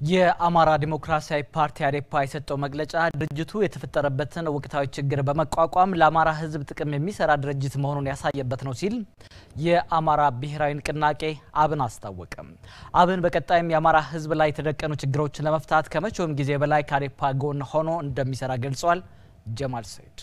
የአማራ ዲሞክራሲያዊ ፓርቲ አዴፓ የሰጠው መግለጫ ድርጅቱ የተፈጠረበትን ወቅታዊ ችግር በመቋቋም ለአማራ ሕዝብ ጥቅም የሚሰራ ድርጅት መሆኑን ያሳየበት ነው ሲል የአማራ ብሔራዊ ንቅናቄ አብን አስታወቀም። አብን በቀጣይም የአማራ ሕዝብ ላይ የተደቀኑ ችግሮችን ለመፍታት ከመቼውም ጊዜ በላይ ከአዴፓ ጎን ሆኖ እንደሚሰራ ገልጿል። ጀማል ሰይድ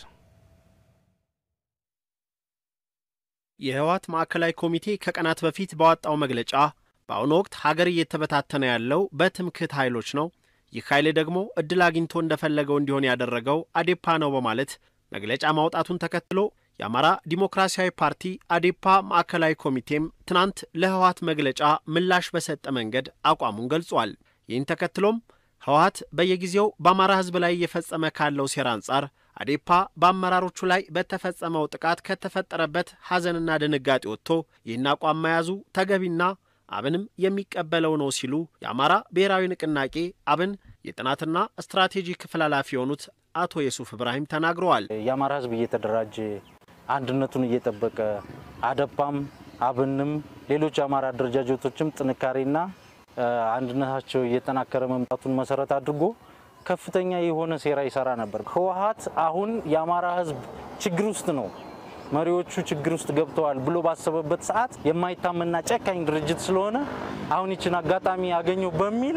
የህወሓት ማዕከላዊ ኮሚቴ ከቀናት በፊት ባወጣው መግለጫ በአሁኑ ወቅት ሀገር እየተበታተነ ያለው በትምክህት ኃይሎች ነው፣ ይህ ኃይል ደግሞ እድል አግኝቶ እንደፈለገው እንዲሆን ያደረገው አዴፓ ነው በማለት መግለጫ ማውጣቱን ተከትሎ የአማራ ዲሞክራሲያዊ ፓርቲ አዴፓ ማዕከላዊ ኮሚቴም ትናንት ለህወሓት መግለጫ ምላሽ በሰጠ መንገድ አቋሙን ገልጿል። ይህን ተከትሎም ህወሓት በየጊዜው በአማራ ህዝብ ላይ እየፈጸመ ካለው ሴራ አንጻር አዴፓ በአመራሮቹ ላይ በተፈጸመው ጥቃት ከተፈጠረበት ሐዘንና ድንጋጤ ወጥቶ ይህን አቋም መያዙ ተገቢና አብንም የሚቀበለው ነው ሲሉ የአማራ ብሔራዊ ንቅናቄ አብን የጥናትና ስትራቴጂ ክፍል ኃላፊ የሆኑት አቶ የሱፍ እብራሂም ተናግረዋል። የአማራ ህዝብ እየተደራጀ አንድነቱን እየጠበቀ አዴፓም አብንም ሌሎች የአማራ አደረጃጀቶችም ጥንካሬና አንድነታቸው እየጠናከረ መምጣቱን መሰረት አድርጎ ከፍተኛ የሆነ ሴራ ይሰራ ነበር። ህወሓት አሁን የአማራ ህዝብ ችግር ውስጥ ነው መሪዎቹ ችግር ውስጥ ገብተዋል ብሎ ባሰበበት ሰዓት የማይታመንና ጨካኝ ድርጅት ስለሆነ አሁን ይችን አጋጣሚ ያገኘው በሚል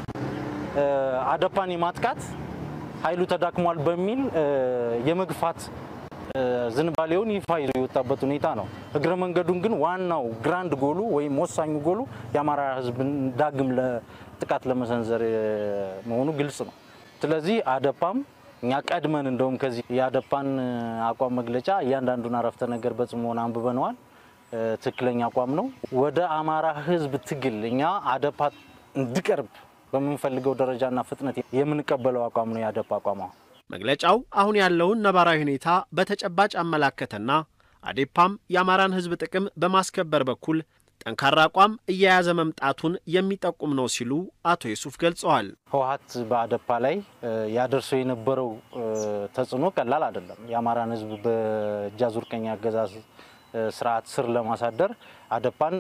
አዴፓን የማጥቃት ኃይሉ ተዳክሟል በሚል የመግፋት ዝንባሌውን ይፋ ይዞ የወጣበት ሁኔታ ነው። እግረ መንገዱን ግን ዋናው ግራንድ ጎሉ ወይም ወሳኙ ጎሉ የአማራ ህዝብን ዳግም ለጥቃት ለመሰንዘር መሆኑ ግልጽ ነው። ስለዚህ አዴፓም እኛ ቀድመን እንደውም ከዚህ የአዴፓን አቋም መግለጫ እያንዳንዱን አረፍተ ነገር በጽሞና አንብበነዋል። ትክክለኛ አቋም ነው። ወደ አማራ ህዝብ ትግል እኛ አዴፓ እንዲቀርብ በምንፈልገው ደረጃና ፍጥነት የምንቀበለው አቋም ነው የአዴፓ አቋም። መግለጫው አሁን ያለውን ነባራዊ ሁኔታ በተጨባጭ አመላከተና አዴፓም የአማራን ህዝብ ጥቅም በማስከበር በኩል ጠንካራ አቋም እየያዘ መምጣቱን የሚጠቁም ነው ሲሉ አቶ ዩሱፍ ገልጸዋል። ህወሓት በአዴፓ ላይ ያደርሰው የነበረው ተጽዕኖ ቀላል አይደለም። የአማራን ህዝብ በእጅ አዙር ቀኝ አገዛዝ ስርዓት ስር ለማሳደር አዴፓን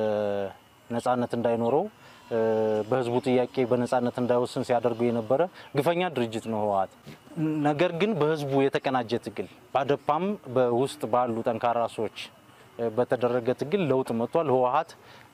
ነጻነት እንዳይኖረው በህዝቡ ጥያቄ በነጻነት እንዳይወስን ሲያደርገው የነበረ ግፈኛ ድርጅት ነው ህወሓት። ነገር ግን በህዝቡ የተቀናጀ ትግል በአዴፓም በውስጥ ባሉ ጠንካራ ሰዎች በተደረገ ትግል ለውጥ መጥቷል። ህወሓት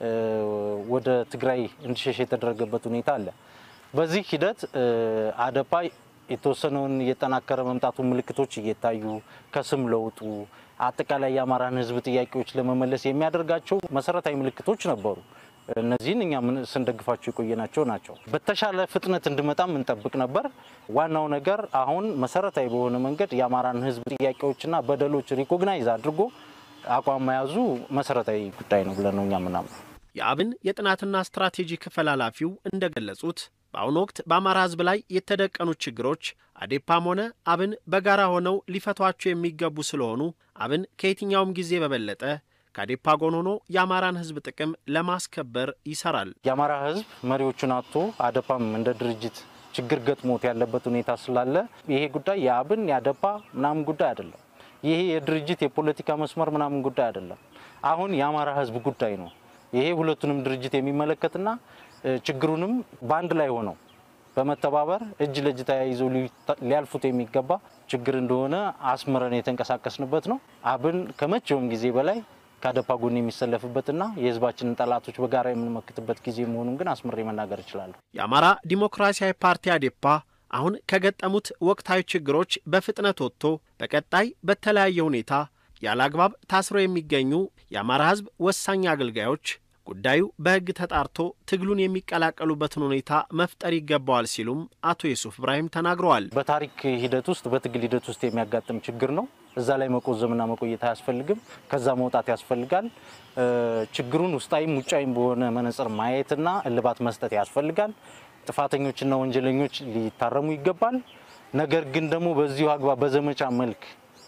ወደ ትግራይ እንዲሸሽ የተደረገበት ሁኔታ አለ። በዚህ ሂደት አዴፓ የተወሰነውን እየጠናከረ መምጣቱ ምልክቶች እየታዩ ከስም ለውጡ አጠቃላይ የአማራን ህዝብ ጥያቄዎች ለመመለስ የሚያደርጋቸው መሰረታዊ ምልክቶች ነበሩ። እነዚህን እኛ ስንደግፋቸው የቆየናቸው ናቸው። በተሻለ ፍጥነት እንዲመጣም እንጠብቅ ነበር። ዋናው ነገር አሁን መሰረታዊ በሆነ መንገድ የአማራን ህዝብ ጥያቄዎችና በደሎች ሪኮግናይዝ አድርጎ አቋም መያዙ መሰረታዊ ጉዳይ ነው ብለን ነው እኛ ምናምን። የአብን የጥናትና ስትራቴጂ ክፍል ኃላፊው እንደገለጹት በአሁኑ ወቅት በአማራ ህዝብ ላይ የተደቀኑት ችግሮች አዴፓም ሆነ አብን በጋራ ሆነው ሊፈቷቸው የሚገቡ ስለሆኑ አብን ከየትኛውም ጊዜ በበለጠ ከአዴፓ ጎን ሆኖ የአማራን ህዝብ ጥቅም ለማስከበር ይሰራል። የአማራ ህዝብ መሪዎቹን አጥቶ አዴፓም እንደ ድርጅት ችግር ገጥሞት ያለበት ሁኔታ ስላለ ይሄ ጉዳይ የአብን የአዴፓ ምናምን ጉዳይ አይደለም። ይሄ የድርጅት የፖለቲካ መስመር ምናምን ጉዳይ አይደለም። አሁን የአማራ ህዝብ ጉዳይ ነው። ይሄ ሁለቱንም ድርጅት የሚመለከትና ችግሩንም በአንድ ላይ ሆነው በመተባበር እጅ ለእጅ ተያይዘው ሊያልፉት የሚገባ ችግር እንደሆነ አስምረን የተንቀሳቀስንበት ነው። አብን ከመቼውም ጊዜ በላይ ከአዴፓ ጎን የሚሰለፍበትና የህዝባችንን ጠላቶች በጋራ የምንመክትበት ጊዜ መሆኑን ግን አስምሬ መናገር እችላለሁ። የአማራ ዲሞክራሲያዊ ፓርቲ አዴፓ አሁን ከገጠሙት ወቅታዊ ችግሮች በፍጥነት ወጥቶ በቀጣይ በተለያየ ሁኔታ ያለ አግባብ ታስረው የሚገኙ የአማራ ህዝብ ወሳኝ አገልጋዮች ጉዳዩ በህግ ተጣርቶ ትግሉን የሚቀላቀሉበትን ሁኔታ መፍጠር ይገባዋል ሲሉም አቶ ዩሱፍ እብራሂም ተናግረዋል። በታሪክ ሂደት ውስጥ በትግል ሂደት ውስጥ የሚያጋጥም ችግር ነው። እዛ ላይ መቆዘምና መቆየት አያስፈልግም። ከዛ መውጣት ያስፈልጋል። ችግሩን ውስጣዊም ውጫዊም በሆነ መነጽር ማየትና እልባት መስጠት ያስፈልጋል። ጥፋተኞችና ወንጀለኞች ሊታረሙ ይገባል። ነገር ግን ደግሞ በዚሁ አግባብ በዘመቻ መልክ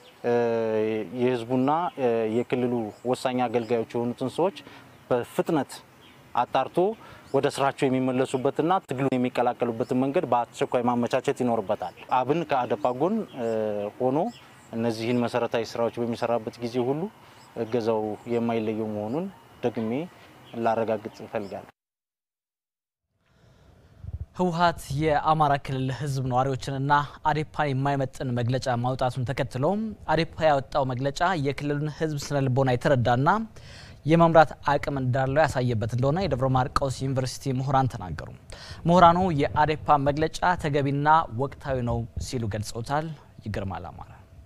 የህዝቡና የክልሉ ወሳኝ አገልጋዮች የሆኑትን ሰዎች በፍጥነት አጣርቶ ወደ ስራቸው የሚመለሱበትና ትግሉን የሚቀላቀሉበትን መንገድ በአስቸኳይ ማመቻቸት ይኖርበታል። አብን ከአዴፓ ጎን ሆኖ እነዚህን መሰረታዊ ስራዎች በሚሰራበት ጊዜ ሁሉ እገዛው የማይለየው መሆኑን ደግሜ ላረጋግጥ እፈልጋለሁ። ህወሓት የአማራ ክልል ህዝብ ነዋሪዎችንና አዴፓን የማይመጥን መግለጫ ማውጣቱን ተከትሎ አዴፓ ያወጣው መግለጫ የክልሉን ህዝብ ስነ ልቦና የተረዳና የመምራት አቅም እንዳለው ያሳየበት እንደሆነ የደብረ ማርቆስ ዩኒቨርሲቲ ምሁራን ተናገሩ። ምሁራኑ የአዴፓ መግለጫ ተገቢና ወቅታዊ ነው ሲሉ ገልጸውታል። ይገርማል አማራ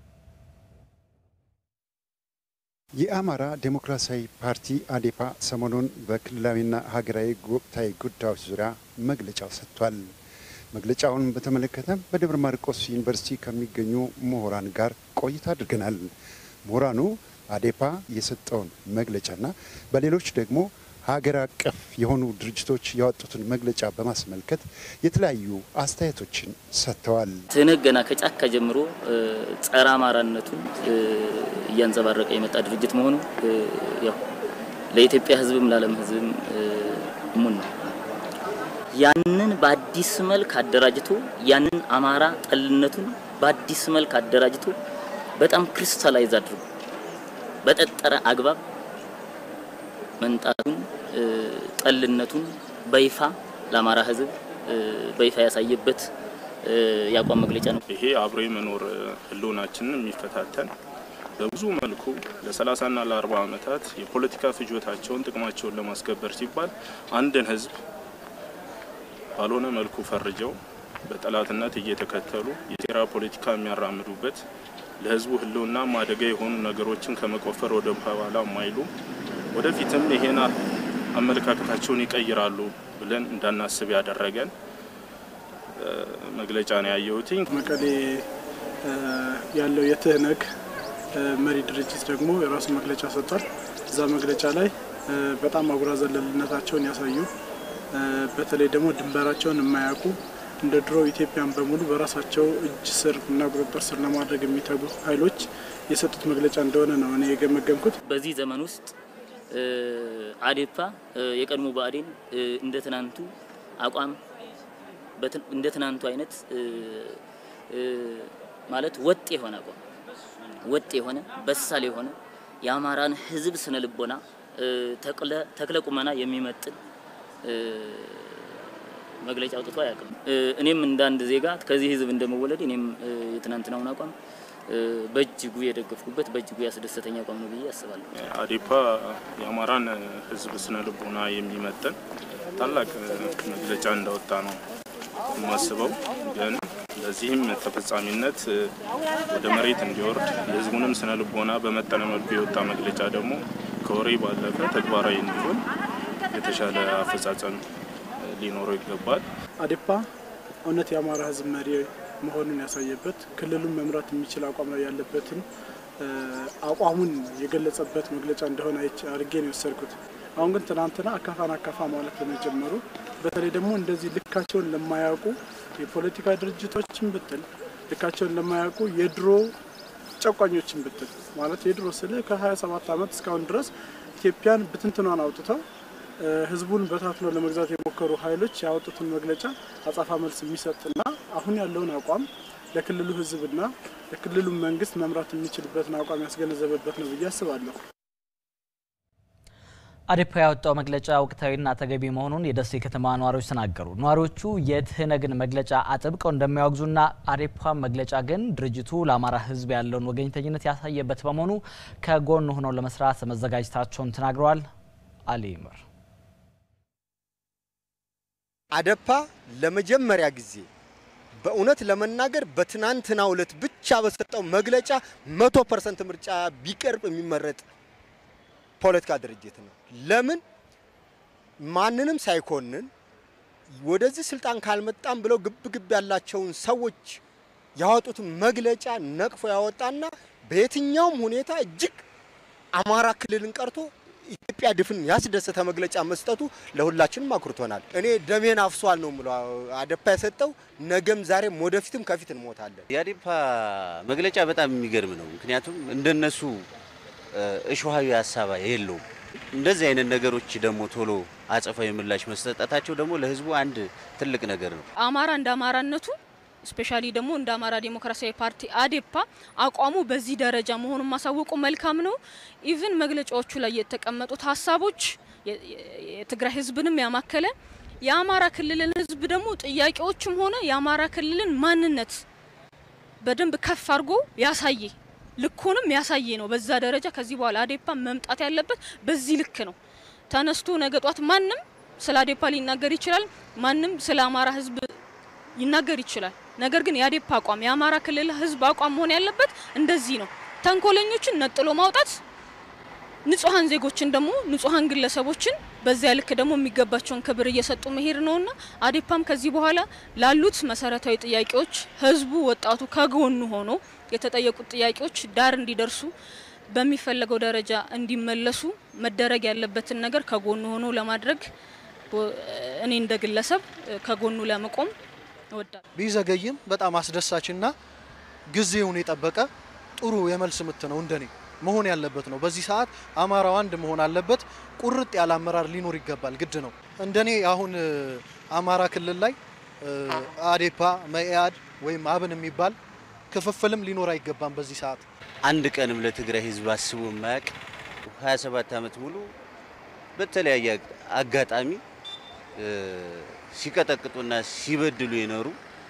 የአማራ ዴሞክራሲያዊ ፓርቲ አዴፓ ሰሞኑን በክልላዊና ሀገራዊ ወቅታዊ ጉዳዮች ዙሪያ መግለጫ ሰጥቷል። መግለጫውን በተመለከተ በደብረ ማርቆስ ዩኒቨርሲቲ ከሚገኙ ምሁራን ጋር ቆይታ አድርገናል። ምሁራኑ አዴፓ የሰጠውን መግለጫና በሌሎች ደግሞ ሀገር አቀፍ የሆኑ ድርጅቶች ያወጡትን መግለጫ በማስመልከት የተለያዩ አስተያየቶችን ሰጥተዋል። ትህነግ ገና ከጫካ ጀምሮ ጸረ አማራነቱን እያንጸባረቀ የመጣ ድርጅት መሆኑ ያው ለኢትዮጵያ ሕዝብም ለዓለም ሕዝብም እሙን ነው። ያንን በአዲስ መልክ አደራጅቶ ያንን አማራ ጠልነቱን በአዲስ መልክ አደራጅቶ በጣም ክሪስታላይዝ አድርጎ በጠጠረ አግባብ መንጣቱን ጠልነቱን በይፋ ለአማራ ህዝብ በይፋ ያሳየበት የአቋም መግለጫ ነው። ይሄ አብሮ የመኖር ህልውናችንን የሚፈታተን በብዙ መልኩ ለ30ና ለ40 ዓመታት የፖለቲካ ፍጆታቸውን ጥቅማቸውን ለማስከበር ሲባል አንድን ህዝብ ባልሆነ መልኩ ፈርጀው በጠላትነት እየተከተሉ የሴራ ፖለቲካ የሚያራምዱበት ለህዝቡ ህልውና አደጋ የሆኑ ነገሮችን ከመቆፈር ወደ ኋላ የማይሉ ወደፊትም ይሄን አመለካከታቸውን ይቀይራሉ ብለን እንዳናስብ ያደረገን መግለጫ ነው ያየሁትኝ። መቀሌ ያለው የትህነግ መሪ ድርጅት ደግሞ የራሱ መግለጫ ሰጥቷል። እዛ መግለጫ ላይ በጣም አጉራ ዘለልነታቸውን ያሳዩ በተለይ ደግሞ ድንበራቸውን የማያውቁ እንደ ድሮ ኢትዮጵያን በሙሉ በራሳቸው እጅ ስር እና ቁጥጥር ስር ለማድረግ የሚተጉ ኃይሎች የሰጡት መግለጫ እንደሆነ ነው እኔ የገመገምኩት። በዚህ ዘመን ውስጥ አዴፓ የቀድሞ ብአዴን እንደ ትናንቱ አቋም እንደ ትናንቱ አይነት ማለት ወጥ የሆነ አቋም ወጥ የሆነ በሳል የሆነ የአማራን ሕዝብ ስነ ልቦና ተክለ ቁመና የሚመጥን መግለጫ አውጥቶ አያውቅም። እኔም እንደ አንድ ዜጋ ከዚህ ሕዝብ እንደመወለድ እኔም የትናንትናውን አቋም በእጅጉ የደገፍኩበት በእጅጉ ያስደሰተኝ አቋም ነው ብዬ አስባለሁ። አዴፓ የአማራን ህዝብ ስነ ልቦና የሚመጥን ታላቅ መግለጫ እንዳወጣ ነው የማስበው። ግን ለዚህም ተፈጻሚነት ወደ መሬት እንዲወርድ የህዝቡንም ስነ ልቦና በመጠነ መልኩ የወጣ መግለጫ ደግሞ ከወሬ ባለፈ ተግባራዊ እንዲሆን የተሻለ አፈጻጸም ሊኖረው ይገባል። አዴፓ እውነት የአማራ ህዝብ መሪ መሆኑን ያሳየበት ክልሉን መምራት የሚችል አቋም ላይ ያለበትን አቋሙን የገለጸበት መግለጫ እንደሆነ አድርጌ ነው የወሰድኩት። አሁን ግን ትናንትና አካፋን አካፋ ማለት በመጀመሩ በተለይ ደግሞ እንደዚህ ልካቸውን ለማያውቁ የፖለቲካ ድርጅቶችን ብትል ልካቸውን ለማያውቁ የድሮ ጨቋኞችን ብትል ማለት የድሮ ስል ከ27 ዓመት እስካሁን ድረስ ኢትዮጵያን ብትንትኗን አውጥተው ህዝቡን በታትኖ ለመግዛት የሞከሩ ኃይሎች ያወጡትን መግለጫ አጻፋ መልስ የሚሰጥና አሁን ያለውን አቋም ለክልሉ ህዝብና ለክልሉ መንግስት መምራት የሚችልበትን አቋም ያስገነዘበበት ነው ብዬ አስባለሁ። አዴፓ ያወጣው መግለጫ ወቅታዊና ተገቢ መሆኑን የደሴ ከተማ ነዋሪዎች ተናገሩ። ነዋሪዎቹ የትህነግን መግለጫ አጥብቀው እንደሚያወግዙና አዴፓ መግለጫ ግን ድርጅቱ ለአማራ ህዝብ ያለውን ወገኝተኝነት ያሳየበት በመሆኑ ከጎን ሆነው ለመስራት መዘጋጀታቸውን ተናግረዋል። አሊ ይምር አዴፓ ለመጀመሪያ ጊዜ በእውነት ለመናገር በትናንትናው ዕለት ብቻ በሰጠው መግለጫ መቶ ፐርሰንት ምርጫ ቢቀርብ የሚመረጥ ፖለቲካ ድርጅት ነው። ለምን ማንንም ሳይኮንን ወደዚህ ስልጣን ካልመጣም ብለው ግብ ግብ ያላቸውን ሰዎች ያወጡትን መግለጫ ነቅፎ ያወጣና በየትኛውም ሁኔታ እጅግ አማራ ክልልን ቀርቶ ኢትዮጵያ ድፍን ያስደሰተ መግለጫ መስጠቱ ለሁላችንም አኩርቶናል። እኔ ደሜን አፍሷል ነው የምለው። አዴፓ የሰጠው ነገም ዛሬም ወደፊትም ከፊት እንሞታለን። የአዴፓ መግለጫ በጣም የሚገርም ነው። ምክንያቱም እንደነሱ እሾሃዊ ሀሳብ የለውም። እንደዚህ አይነት ነገሮች ደግሞ ቶሎ አጸፋዊ ምላሽ መስጠታቸው ደግሞ ለህዝቡ አንድ ትልቅ ነገር ነው። አማራ እንደ አማራነቱ ስፔሻሊ ደግሞ እንደ አማራ ዴሞክራሲያዊ ፓርቲ አዴፓ አቋሙ በዚህ ደረጃ መሆኑን ማሳወቁ መልካም ነው። ኢቭን መግለጫዎቹ ላይ የተቀመጡት ሀሳቦች የትግራይ ህዝብንም ያማከለ የአማራ ክልልን ህዝብ ደግሞ ጥያቄዎችም ሆነ የአማራ ክልልን ማንነት በደንብ ከፍ አድርጎ ያሳየ ልኩንም ያሳየ ነው። በዛ ደረጃ ከዚህ በኋላ አዴፓ መምጣት ያለበት በዚህ ልክ ነው። ተነስቶ ነገ ጧት ማንም ስለ አዴፓ ሊናገር ይችላል። ማንም ስለ አማራ ህዝብ ይናገር ይችላል። ነገር ግን የአዴፓ አቋም የአማራ ክልል ህዝብ አቋም መሆን ያለበት እንደዚህ ነው። ተንኮለኞችን ነጥሎ ማውጣት፣ ንጹሐን ዜጎችን ደግሞ ንጹሐን ግለሰቦችን በዚያ ልክ ደግሞ የሚገባቸውን ክብር እየሰጡ መሄድ ነውና አዴፓም ከዚህ በኋላ ላሉት መሰረታዊ ጥያቄዎች ህዝቡ፣ ወጣቱ ከጎኑ ሆኖ የተጠየቁት ጥያቄዎች ዳር እንዲደርሱ በሚፈለገው ደረጃ እንዲመለሱ መደረግ ያለበትን ነገር ከጎኑ ሆኖ ለማድረግ እኔ እንደ ግለሰብ ከጎኑ ለመቆም እወዳለሁ። ቢዘገይም በጣም አስደሳችና ጊዜውን የጠበቀ ጥሩ የመልስ ምት ነው እንደኔ መሆን ያለበት ነው። በዚህ ሰዓት አማራው አንድ መሆን አለበት። ቁርጥ ያለ አመራር ሊኖር ይገባል፣ ግድ ነው። እንደኔ አሁን አማራ ክልል ላይ አዴፓ፣ መኢአድ ወይም አብን የሚባል ክፍፍልም ሊኖር አይገባም። በዚህ ሰዓት አንድ ቀንም ለትግራይ ህዝብ አስቦ የማያውቅ 27 ዓመት ሙሉ በተለያየ አጋጣሚ ሲቀጠቅጡና ሲበድሉ የኖሩ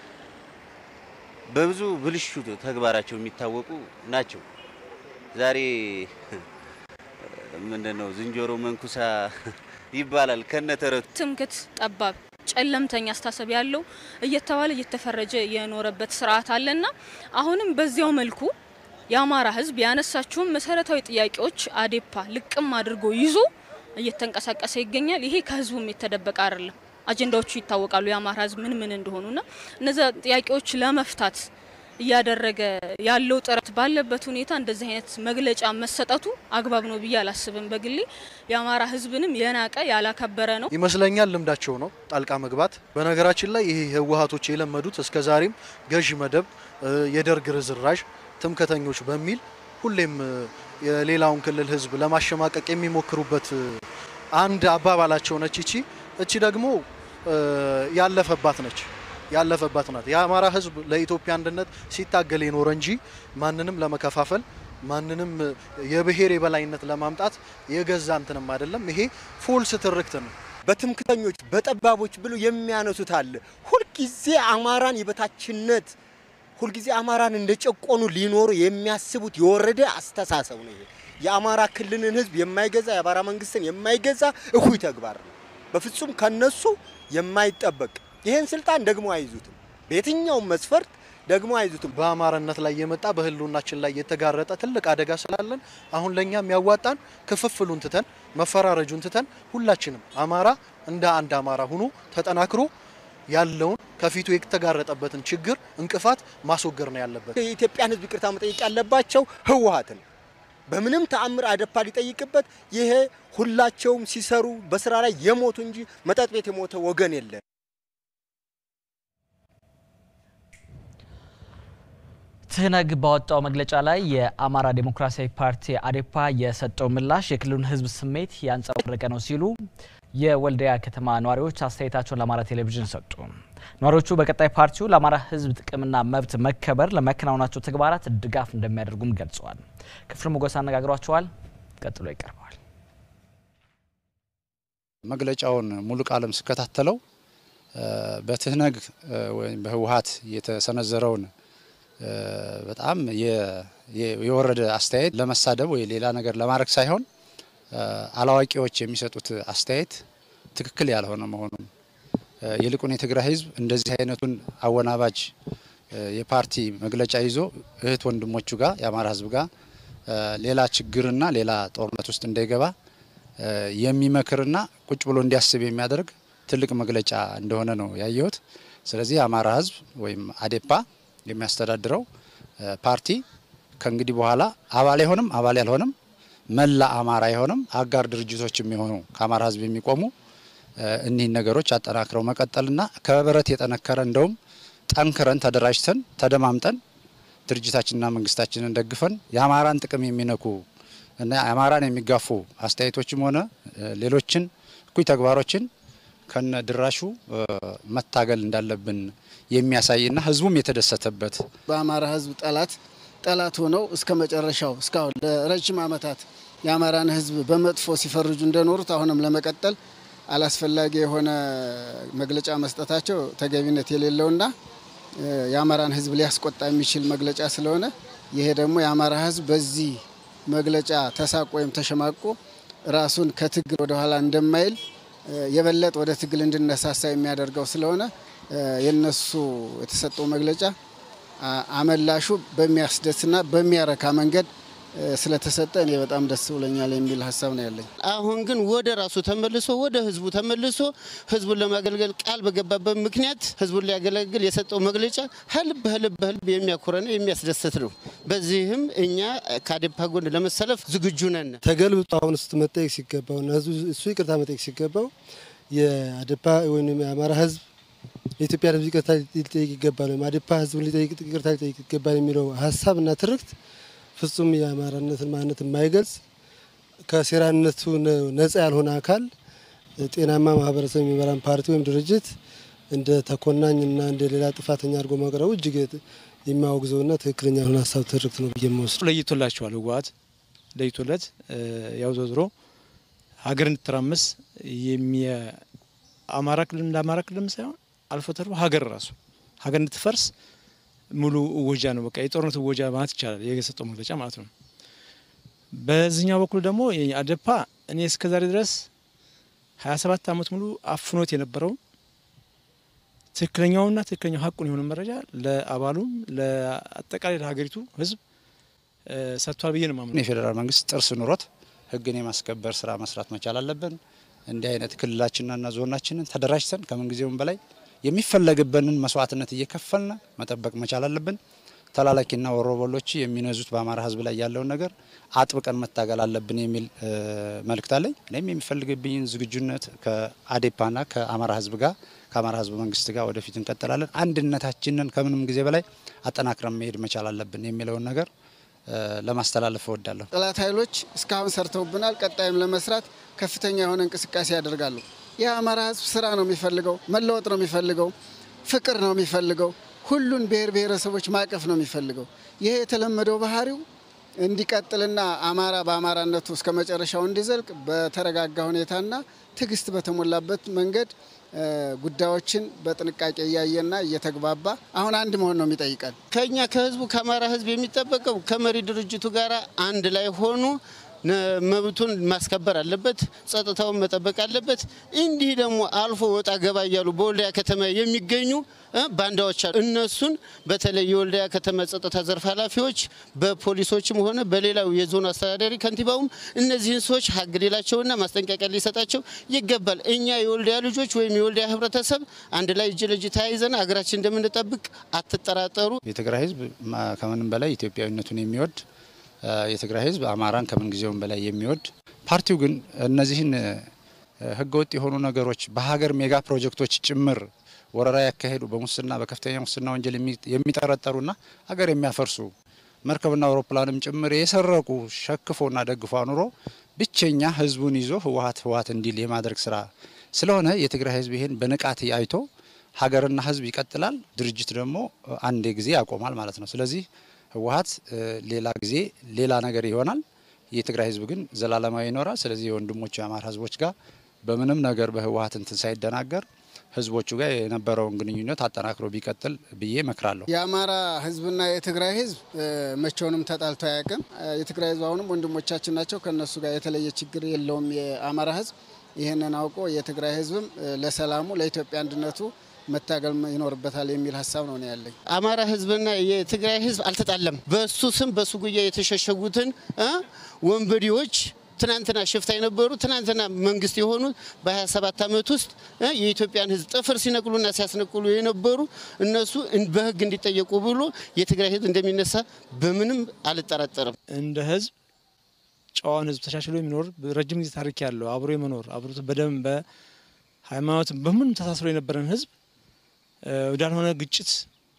በብዙ ብልሹ ተግባራቸው የሚታወቁ ናቸው። ዛሬ ምንድነው ዝንጀሮ መንኩሳ ይባላል ከነተረቱ። ትምክት፣ ጠባብ፣ ጨለምተኛ አስተሳሰብ ያለው እየተባለ እየተፈረጀ የኖረበት ስርዓት አለና አሁንም በዚያው መልኩ የአማራ ህዝብ ያነሳቸውን መሰረታዊ ጥያቄዎች አዴፓ ልቅም አድርጎ ይዞ እየተንቀሳቀሰ ይገኛል። ይሄ ከህዝቡም የተደበቀ አይደለም። አጀንዳዎቹ ይታወቃሉ። የአማራ ህዝብ ምን ምን እንደሆኑና እነዚ ጥያቄዎች ለመፍታት እያደረገ ያለው ጥረት ባለበት ሁኔታ እንደዚህ አይነት መግለጫ መሰጠቱ አግባብ ነው ብዬ አላስብም። በግሌ የአማራ ህዝብንም የናቀ ያላከበረ ነው ይመስለኛል። ልምዳቸው ነው ጣልቃ መግባት። በነገራችን ላይ ይሄ ህወሀቶች የለመዱት እስከ ዛሬም ገዢ መደብ፣ የደርግ ርዝራዥ፣ ትምከተኞች በሚል ሁሌም የሌላውን ክልል ህዝብ ለማሸማቀቅ የሚሞክሩበት አንድ አባባላቸው ነች። እቺ እቺ ደግሞ ያለፈባት ነች ያለፈባት ናት። የአማራ ህዝብ ለኢትዮጵያ አንድነት ሲታገል የኖረ እንጂ ማንንም ለመከፋፈል ማንንም የብሔር የበላይነት ለማምጣት የገዛ እንትንም አይደለም። ይሄ ፎልስ ትርክት ነው። በትምክተኞች በጠባቦች ብሎ የሚያነሱት አለ። ሁልጊዜ አማራን የበታችነት ሁልጊዜ አማራን እንደ ጨቆኑ ሊኖሩ የሚያስቡት የወረደ አስተሳሰብ ነው። ይሄ የአማራ ክልልን ህዝብ የማይገዛ የአማራ መንግስትን የማይገዛ እኩይ ተግባር ነው። በፍጹም ከነሱ የማይጠበቅ ይህን ስልጣን ደግሞ አይዙትም። በየትኛውም መስፈርት ደግሞ አይዙትም። በአማራነት ላይ የመጣ በህልውናችን ላይ የተጋረጠ ትልቅ አደጋ ስላለን አሁን ለእኛ የሚያዋጣን ክፍፍሉን ትተን መፈራረጁን ትተን ሁላችንም አማራ እንደ አንድ አማራ ሆኖ ተጠናክሮ ያለውን ከፊቱ የተጋረጠበትን ችግር እንቅፋት ማስወገድ ነው ያለበት። የኢትዮጵያን ህዝብ ይቅርታ መጠየቅ ያለባቸው ህወሀትን በምንም ተአምር አደፓ ሊጠይቅበት ይሄ ሁላቸውም ሲሰሩ በስራ ላይ የሞቱ እንጂ መጠጥ ቤት የሞተ ወገን የለም። ትህነግ ባወጣው መግለጫ ላይ የአማራ ዴሞክራሲያዊ ፓርቲ አዴፓ የሰጠው ምላሽ የክልሉን ህዝብ ስሜት ያንጸባረቀ ነው ሲሉ የወልዲያ ከተማ ነዋሪዎች አስተያየታቸውን ለአማራ ቴሌቪዥን ሰጡ። ነዋሪዎቹ በቀጣይ ፓርቲው ለአማራ ህዝብ ጥቅምና መብት መከበር ለሚያከናውናቸው ተግባራት ድጋፍ እንደሚያደርጉም ገልጸዋል። ክፍል ሞገስ አነጋግሯቸዋል። ቀጥሎ ይቀርበዋል። መግለጫውን ሙሉ ቃለም ስከታተለው በትህነግ ወይም በህወሀት የተሰነዘረውን በጣም የወረደ አስተያየት ለመሳደብ ወይ ሌላ ነገር ለማድረግ ሳይሆን አላዋቂዎች የሚሰጡት አስተያየት ትክክል ያልሆነ መሆኑን ይልቁን የትግራይ ህዝብ እንደዚህ አይነቱን አወናባጅ የፓርቲ መግለጫ ይዞ እህት ወንድሞቹ ጋር የአማራ ህዝብ ጋር ሌላ ችግርና ሌላ ጦርነት ውስጥ እንዳይገባ የሚመክርና ቁጭ ብሎ እንዲያስብ የሚያደርግ ትልቅ መግለጫ እንደሆነ ነው ያየሁት። ስለዚህ የአማራ ህዝብ ወይም አዴፓ የሚያስተዳድረው ፓርቲ ከእንግዲህ በኋላ አባል አይሆንም፣ አባል ያልሆንም መላ አማራ አይሆንም። አጋር ድርጅቶች የሚሆኑ ከአማራ ህዝብ የሚቆሙ እኒህን ነገሮች አጠናክረው መቀጠልና ከብረት የጠነከረ እንደውም ጠንክረን ተደራጅተን ተደማምጠን ድርጅታችንና መንግስታችንን ደግፈን የአማራን ጥቅም የሚነኩ እና የአማራን የሚጋፉ አስተያየቶችም ሆነ ሌሎችን እኩይ ተግባሮችን ከነ ድራሹ መታገል እንዳለብን የሚያሳይና ህዝቡም የተደሰተበት በአማራ ህዝብ ጠላት ጠላት ሆነው እስከ መጨረሻው እስካሁን ለረጅም ዓመታት የአማራን ህዝብ በመጥፎ ሲፈርጁ እንደኖሩት አሁንም ለመቀጠል አላስፈላጊ የሆነ መግለጫ መስጠታቸው ተገቢነት የሌለውና የአማራን ሕዝብ ሊያስቆጣ የሚችል መግለጫ ስለሆነ ይሄ ደግሞ የአማራ ሕዝብ በዚህ መግለጫ ተሳቆ ወይም ተሸማቆ ራሱን ከትግል ወደኋላ እንደማይል የበለጠ ወደ ትግል እንድነሳሳ የሚያደርገው ስለሆነ የነሱ የተሰጠው መግለጫ አመላሹ በሚያስደስትና በሚያረካ መንገድ ስለተሰጠ እኔ በጣም ደስ ብሎኛል የሚል ሀሳብ ነው ያለኝ። አሁን ግን ወደ ራሱ ተመልሶ ወደ ህዝቡ ተመልሶ ህዝቡን ለማገልገል ቃል በገባበት ምክንያት ህዝቡን ሊያገለግል የሰጠው መግለጫ ህልብ ህልብ ህልብ የሚያኮረና የሚያስደስት ነው። በዚህም እኛ ከአዴፓ ጎን ለመሰለፍ ዝግጁ ነን። ተገልብጦ አሁን ውስጥ መጠየቅ ሲገባው እና እሱ ይቅርታ መጠየቅ ሲገባው የአዴፓ ወይም የአማራ ህዝብ የኢትዮጵያ ህዝብ ይቅርታ ሊጠይቅ ይገባል ወይም አዴፓ ህዝቡን ይቅርታ ሊጠይቅ ይገባል የሚለው ሀሳብ እና ትርክት ፍጹም የአማራነትን ማንነት የማይገልጽ ከሴራነቱ ነጻ ያልሆነ አካል ጤናማ ማህበረሰብ የሚመራን ፓርቲ ወይም ድርጅት እንደ ተኮናኝና እንደ ሌላ ጥፋተኛ አድርጎ ማቅረቡ እጅግ የሚያወግዘውና ትክክለኛ ያልሆነ ሀሳብ ትርክት ነው ብዬ የምወስድ። ለይቶላቸዋል። ህወሓት ለይቶለት ያው ዘዝሮ ሀገር እንድትራመስ አማራ ክልል እንደ አማራ ክልልም ሳይሆን አልፎ ተርፎ ሀገር ራሱ ሀገር እንድትፈርስ ሙሉ እወጃ ነው። በቃ የጦርነት እወጃ ማለት ይቻላል የሰጠው መግለጫ ማለት ነው። በዚህኛው በኩል ደግሞ አዴፓ እኔ እስከዛሬ ድረስ 27 ዓመት ሙሉ አፍኖት የነበረው ትክክለኛውና ትክክለኛው ሀቁን የሆነ መረጃ ለአባሉም ለአጠቃላይ ለሀገሪቱ ህዝብ ሰጥቷል ብዬ ነው የማምነው። የፌዴራል መንግስት ጥርስ ኑሮት ህግን የማስከበር ስራ መስራት መቻል አለብን። እንዲህ አይነት ክልላችንና ዞናችንን ተደራጅተን ከምንጊዜውም በላይ የሚፈለግብንን መስዋዕትነት እየከፈልን መጠበቅ መቻል አለብን። ተላላኪና ወሮበሎች የሚነዙት በአማራ ህዝብ ላይ ያለውን ነገር አጥብቀን መታገል አለብን የሚል መልእክት አለኝ። እኔም የሚፈልግብኝን ዝግጁነት ከአዴፓና ከአማራ ህዝብ ጋር ከአማራ ህዝብ መንግስት ጋር ወደፊት እንቀጥላለን። አንድነታችንን ከምንም ጊዜ በላይ አጠናክረን መሄድ መቻል አለብን የሚለውን ነገር ለማስተላለፍ እወዳለሁ። ጠላት ኃይሎች እስካሁን ሰርተውብናል። ቀጣይም ለመስራት ከፍተኛ የሆነ እንቅስቃሴ ያደርጋሉ። የአማራ ህዝብ ስራ ነው የሚፈልገው፣ መለወጥ ነው የሚፈልገው፣ ፍቅር ነው የሚፈልገው፣ ሁሉን ብሔር ብሔረሰቦች ማቀፍ ነው የሚፈልገው። ይሄ የተለመደው ባህሪው እንዲቀጥልና አማራ በአማራነቱ እስከ መጨረሻው እንዲዘልቅ በተረጋጋ ሁኔታና ትዕግስት በተሞላበት መንገድ ጉዳዮችን በጥንቃቄ እያየና እየተግባባ አሁን አንድ መሆን ነው የሚጠይቀን። ከኛ ከህዝቡ ከአማራ ህዝብ የሚጠበቀው ከመሪ ድርጅቱ ጋር አንድ ላይ ሆኑ መብቱን ማስከበር አለበት፣ ጸጥታውን መጠበቅ አለበት። እንዲህ ደግሞ አልፎ ወጣ ገባ እያሉ በወልዲያ ከተማ የሚገኙ ባንዳዎች አሉ። እነሱን በተለይ የወልዲያ ከተማ ጸጥታ ዘርፍ ኃላፊዎች በፖሊሶችም ሆነ በሌላው የዞኑ አስተዳዳሪ ከንቲባውም እነዚህን ሰዎች ሀግ ሌላቸውና ማስጠንቀቂያ ሊሰጣቸው ይገባል። እኛ የወልዲያ ልጆች ወይም የወልዲያ ህብረተሰብ አንድ ላይ እጅ ለእጅ ተያይዘን ሀገራችን እንደምንጠብቅ አትጠራጠሩ። የትግራይ ህዝብ ከምንም በላይ ኢትዮጵያዊነቱን የሚወድ የትግራይ ህዝብ አማራን ከምን ጊዜውም በላይ የሚወድ ፓርቲው ግን እነዚህን ህገወጥ የሆኑ ነገሮች በሀገር ሜጋ ፕሮጀክቶች ጭምር ወረራ ያካሄዱ በሙስና በከፍተኛ ሙስና ወንጀል የሚጠረጠሩና ሀገር የሚያፈርሱ መርከብና አውሮፕላንም ጭምር የሰረቁ ሸክፎና ደግፎ አኑሮ ብቸኛ ህዝቡን ይዞ ህወሀት ህወሀት እንዲል የማድረግ ስራ ስለሆነ የትግራይ ህዝብ ይሄን በንቃት አይቶ ሀገርና ህዝብ ይቀጥላል፣ ድርጅት ደግሞ አንዴ ጊዜ ያቆማል ማለት ነው። ስለዚህ ህወሀት ሌላ ጊዜ ሌላ ነገር ይሆናል። የትግራይ ህዝብ ግን ዘላለማዊ ይኖራል። ስለዚህ የወንድሞቹ የአማራ ህዝቦች ጋር በምንም ነገር በህወሀት እንትን ሳይደናገር ህዝቦቹ ጋር የነበረውን ግንኙነት አጠናክሮ ቢቀጥል ብዬ እመክራለሁ። የአማራ ህዝብና የትግራይ ህዝብ መቼውንም ተጣልቶ አያውቅም። የትግራይ ህዝብ አሁንም ወንድሞቻችን ናቸው። ከእነሱ ጋር የተለየ ችግር የለውም የአማራ ህዝብ። ይህንን አውቆ የትግራይ ህዝብም ለሰላሙ ለኢትዮጵያ አንድነቱ መታገል ይኖርበታል የሚል ሀሳብ ነው ያለኝ። አማራ ህዝብና የትግራይ ህዝብ አልተጣለም። በሱ ስም በሱ ጉያ የተሸሸጉትን ወንበዴዎች ትናንትና ሽፍታ የነበሩ ትናንትና መንግስት የሆኑ በ27 ዓመት ውስጥ የኢትዮጵያን ህዝብ ጥፍር ሲነቅሉና ሲያስነቅሉ የነበሩ እነሱ በህግ እንዲጠየቁ ብሎ የትግራይ ህዝብ እንደሚነሳ በምንም አልጠራጠርም። እንደ ህዝብ ጨዋን ህዝብ ተሻሽሎ የሚኖር ረጅም ጊዜ ታሪክ ያለው አብሮ የመኖር አብሮ በደም በሃይማኖት በምንም ተሳስሮ የነበረን ህዝብ ወዳልሆነ ግጭት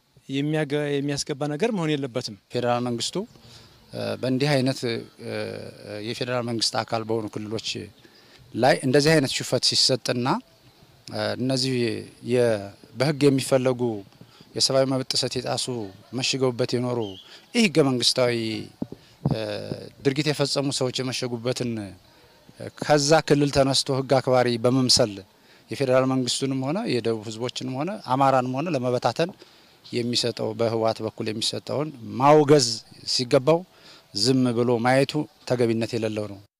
የሚያስገባ ነገር መሆን የለበትም። ፌዴራል መንግስቱ በእንዲህ አይነት የፌዴራል መንግስት አካል በሆኑ ክልሎች ላይ እንደዚህ አይነት ሽፈት ሲሰጥና እነዚህ በህግ የሚፈለጉ የሰብአዊ መብት ጥሰት የጣሱ መሽገውበት የኖሩ ይህ ህገ መንግስታዊ ድርጊት የፈጸሙ ሰዎች የመሸጉበትን ከዛ ክልል ተነስቶ ህግ አክባሪ በመምሰል የፌዴራል መንግስቱንም ሆነ የደቡብ ህዝቦችንም ሆነ አማራንም ሆነ ለመበታተን የሚሰጠው በህወሓት በኩል የሚሰጠውን ማውገዝ ሲገባው ዝም ብሎ ማየቱ ተገቢነት የሌለው ነው።